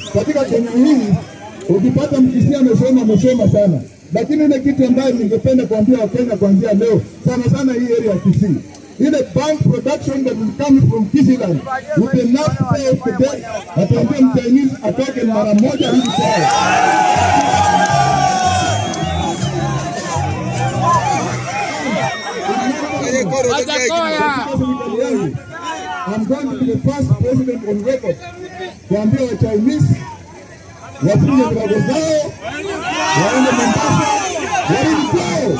katika Kenya hii ukipata mkisia amesoma amesoma sana, lakini ile kitu ambayo ningependa kuambia Wakenya kuanzia leo, sana sana hii area ya Kisii, ile bank production that will come from Kisiland with enough pay today, ataambia mchinese atoke mara moja hivi kwao. Katika serikali yangu, I'm going to be the first president on record kuambia wa Chinese wafunge virago zao waende Mombasa warudi kwao.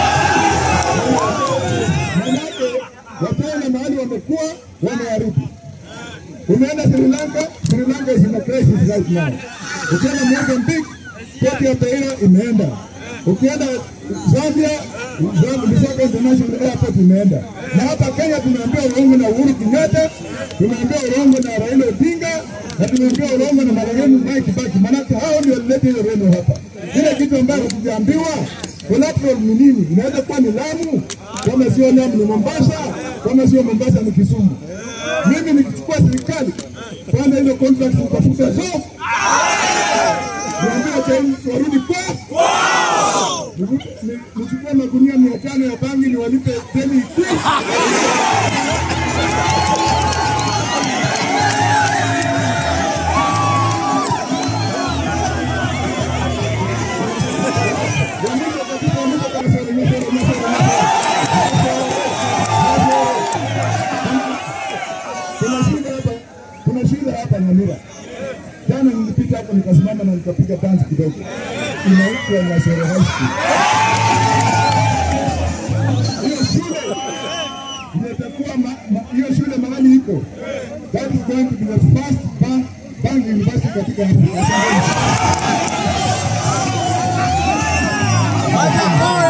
Manake wataona mahali wamekuwa wameharibu. Umeenda Sri Lanka, Sri Lanka is in a crisis right now. Ukienda Mozambique, port ya Beira imeenda. Ukienda Zambia, Zambia Lusaka International Airport imeenda. Na hapa Kenya tumeambia urongo na Uhuru Kenyatta, tumeambia urongo na Raila Odinga, na tumeambia urongo na marehemu Mwai Kibaki. Manake hao ndio walileta ile reno hapa. Ile kitu ambayo hatujaambiwa collateral ni nini? Inaweza kuwa ni Lamu, kama sio Lamu ni Mombasa, kama sio Mombasa ni Kisumu. Mimi nikichukua serikali kwanza, hizo contracts nitafuta zote, niambia Chinese warudi kwao, Ni- nichukue magunia mia tano ya bangi niwalipe deni ikuu. Wamesha katika- wamesha katika- wamesha- Kuna shida hapa, kuna shida hapa Nyamira. Jana nilipita hapo nikasimama na nikapiga dance kidogo, inaitwa Nyasere High School. Hiyo shule imetakuwa ma- ma- hiyo shule mahali iko, that is going to be the first bank, bank university katika Afrika. Watakoya!